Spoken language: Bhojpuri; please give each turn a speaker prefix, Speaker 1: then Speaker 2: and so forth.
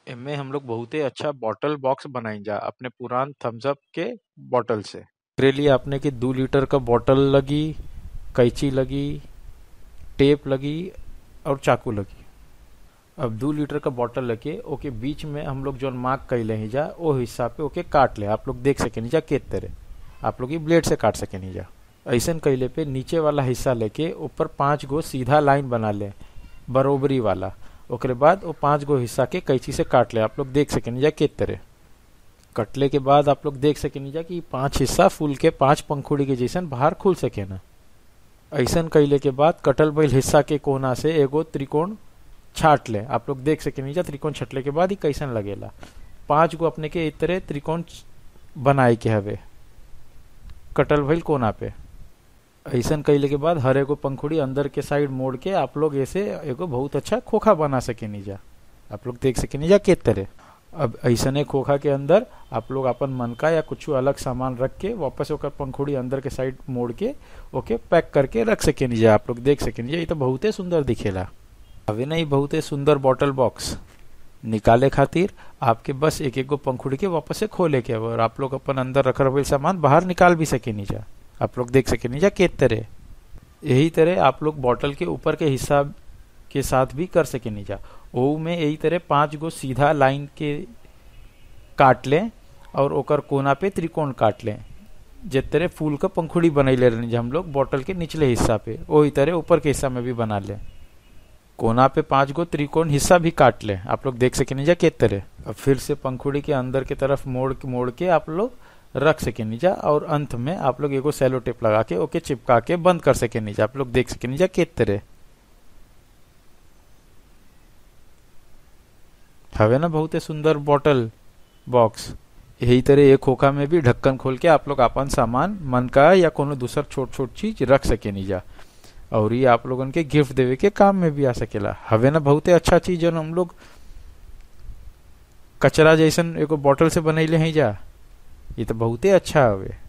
Speaker 1: एमे हम लोग बहुते अच्छा बॉटल बॉक्स बनाई जा अपने पुरान थम्स अप के बॉटल से एकरे लिए अपने के दू लीटर का बॉटल लगी कैंची लगी टेप लगी और चाकू लगी अब दू लीटर का बॉटल लेके ओके बीच में हम लोग जो मार्क कैले ही जा ओ हिस्सा पे ओके काट ले आप लोग देख सके जा के तरह आप लोग ब्लेड से काट सके नहीं जा ऐसन कैले पे नीचे वाला हिस्सा लेके ऊपर पांच गो सीधा लाइन बना ले बरोबरी वाला ओकरे बाद वो पांच गो हिस्सा के कैंची से काट ले आप लोग देख सके नहीं जा के तरह कटले के बाद आप लोग देख सके नहीं जा कि पांच हिस्सा फूल के पांच पंखुड़ी के जैसन बाहर खुल सके ना ऐसन कैले के बाद कटल बैल हिस्सा के कोना से एगो त्रिकोण छाट ले आप लोग देख सके नीचा त्रिकोण छटले के बाद ही कैसन लगेला पांच गो अपने के इस तरह त्रिकोण बनाए के हवे कटल भइल कोना पे ऐसन कैले के बाद हर एगो पंखुड़ी अंदर के साइड मोड़ के आप लोग ऐसे एगो बहुत अच्छा खोखा बना सके नीजा आप लोग देख सके नीजा के तरह अब ऐसने खोखा के अंदर आप लोग अपन मन का या कुछ अलग सामान रख के वापस ओकर पंखुड़ी अंदर के साइड मोड़ के ओके पैक करके रख सके नीजा आप लोग देख सके नीजा ये तो बहुते सुंदर दिखेला अभी नहीं बहुते सुंदर बॉटल बॉक्स निकाले खातिर आपके बस एक एक गो पंखुड़ी के वापस से खोले के और आप लोग अपन अंदर रख रहे सामान बाहर निकाल भी सके नीचा आप लोग देख सके नीचा के तरह यही तरह आप लोग बॉटल के ऊपर के हिस्सा के साथ भी कर सके नीचा ओ में यही तरह पांच गो सीधा लाइन के काट लें और ओकर कोना पे त्रिकोण काट लें जिस तरह फूल का पंखुड़ी बनैले रहनी हम लोग बॉटल के निचले हिस्सा पे वही तरह ऊपर के हिस्सा में भी बना लें कोना पे पांच गो त्रिकोण हिस्सा भी काट ले आप लोग देख सके नीजा के तरह अब फिर से पंखुड़ी के अंदर के तरफ मोड़ के मोड़ के आप लोग रख सके नीजा और अंत में आप लोग एगो सेलो टेप लगा के ओके चिपका के बंद कर सके नीजा आप लोग देख सके नीजा के तरह हवे ना बहुते सुंदर बॉटल बॉक्स यही तरह एक खोखा में भी ढक्कन खोल के आप लोग अपन सामान मन का या कोनो दूसर छोट छोट चीज रख सके नीजा और ये आप लोगन के गिफ्ट देवे के काम में भी आ सकेला हवे ना बहुते अच्छा चीज जो हम लोग कचरा जैसन एगो बॉटल से बनैले हैं जा ये तो बहुते अच्छा हवे